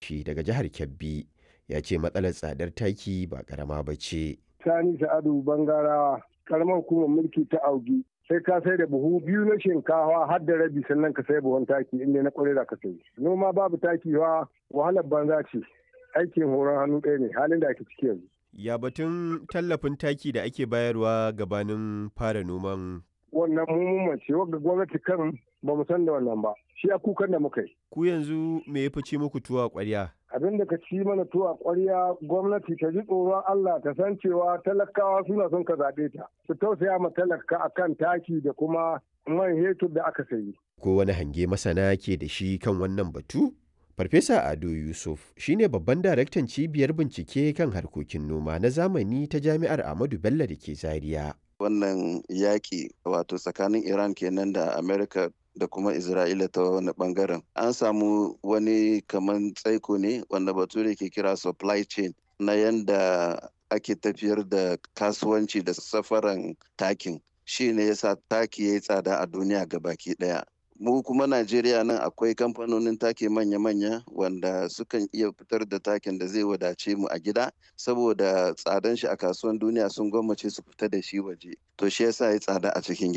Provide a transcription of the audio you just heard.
Karfi daga jihar Kebbi ya ce matsalar tsadar taki ba ƙarama ba ce. Sani Sa'adu Bangarawa, karamar hukumar mulki ta Augi. Sai ka sai da buhu biyu na shinkawa har da rabi sannan ka sai buhun taki inda na kwarai da ka sai. Noma babu taki wa wahalar banza ce. Aikin horon hannu ɗaya ne halin da ake ciki yanzu. Ya batun tallafin taki da ake bayarwa gabanin fara noman Wannan mummun ce wanda gwamnati kan ba mu san da wannan ba. Shi a kukan da muka yi. ku yanzu me ya fice muku tuwa ƙwarya? abin da ka ci mana tuwa ƙwarya gwamnati ta ji tsoron Allah ta san cewa talakawa suna son ka zaɓe ta su tausaya ma talaka akan taki da kuma man hetur da aka sayi. Ko wani hange masana ke da shi kan wannan batu? Farfesa Ado Yusuf shine babban daraktan cibiyar bincike kan harkokin noma na zamani ta Jami'ar Ahmadu Bello da ke Zaria. Wannan yaƙi wato tsakanin Iran kenan da Amerika da kuma Isra'ila ta wani bangaren. An samu wani kaman tsaiko ne wanda bature ke kira supply chain na yanda ake tafiyar da kasuwanci da safaran takin. Shi ne yasa taki ya yi tsada a duniya baki ɗaya. mu kuma Najeriya nan akwai kamfanonin take manya-manya wanda sukan iya fitar da takin da zai wadace mu a gida saboda tsadan shi a kasuwan duniya sun gwammace su fita da shi waje to shi yasa ya tsada a cikin gida